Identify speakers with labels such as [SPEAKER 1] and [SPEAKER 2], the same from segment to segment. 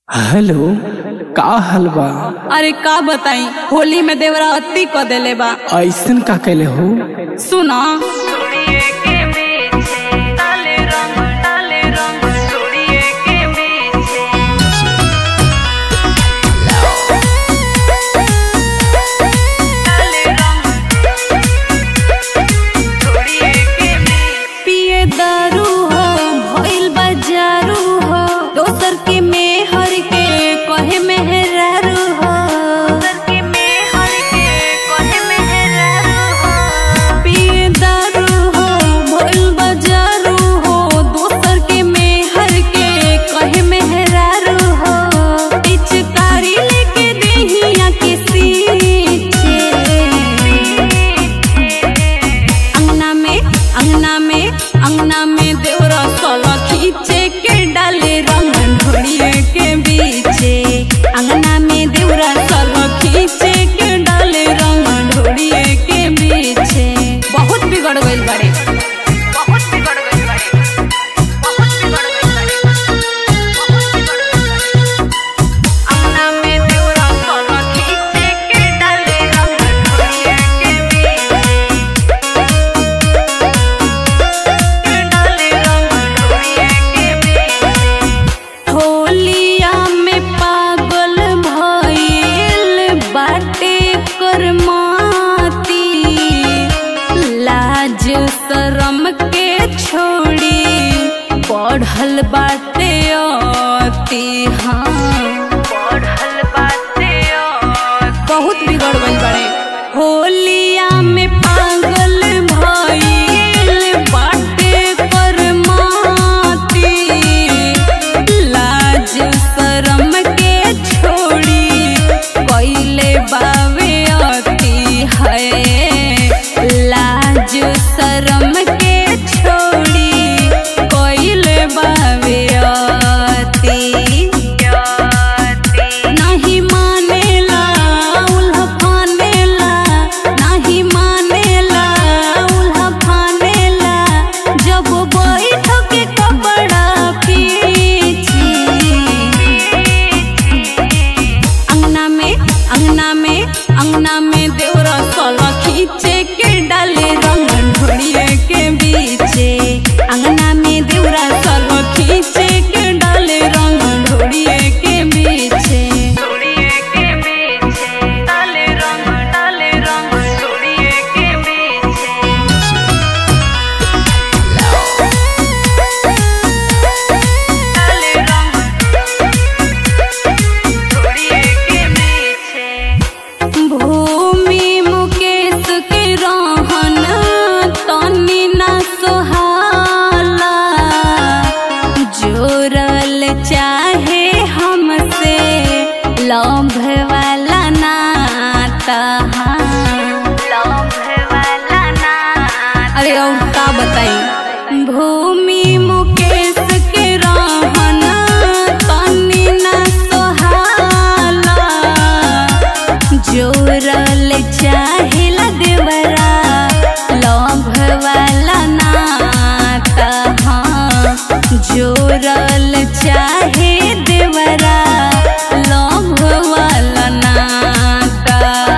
[SPEAKER 1] hello का हाल बा
[SPEAKER 2] अरे का बताई होली में देवरा अति क देले बा
[SPEAKER 1] ऐसन का कैले हो
[SPEAKER 2] सुना पिए दारू हो भइल बाजारू हो दोसर के मेहर के कहे मेहरारू हो पिए दारू हो भइल बाजारू हो दोसर के मेहर के कहे मेहरारू हो पिचकारी लेके देहिया के सींचे अंगना में अंगना में अंगना में देवरा सोला खींचे के डाले रंग ढोड़िए के बीचे अंगना में देवरा सोला खींचे के डाले रंग ढोड़िए के बीचे बहुत बिगड़ गइल बाड़े बहुत बिगड़ गइल बाड़े बहुत बिगड़ गइल बाड़े बहुत बिगड़ गइल बाड़े अंगना में देवरा सोला खींचे के डाले रंग ढोड़िए के बीचे होलिया में पागल भइल बाटे करमाती लाज शरम के छोड़ी बढ़ल बाटे अति हाँ बढ़ल बाटे बहुत बिगड़ गइल बाड़े होलिया में पागल भइल बाटे करमाती लाज शरम के छोड़ी कइले बावे अति है लाज शरम के छोड़ी कइले बावे अति नहीं मानेला उल्हा फानेला नहीं मानेला उल्हा फानेला जब बैठ के कपड़ा पीछे अंगना में अंगना में अंगना में देवरा सोला खींचे के डाले रंग ढोड़िए के बीचे अंगना में देवरा सोला खींचे के डाले रंग ढोड़िए के बीचे भूमि मुकेश के रहन तनी ना सोहाला जोरल चाहे हमसे लंभ वाला नाता अरे और का बताई भूमि मुकेश के रहन तनी ना सोहाला जोरल चाहिला देवरा लंभ वाला नाता हाँ जोरल चाहे देवरा लंभ वाला नाता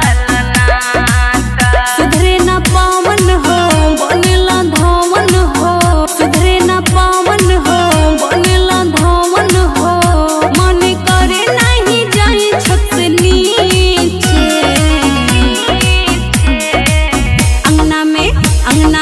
[SPEAKER 2] सुधरे ना पावन हो बनेला धवन हो सुधरे ना पावन हो बनेला धवन हो मन करे नहीं जाई छत से नीचे अंगना में अंगना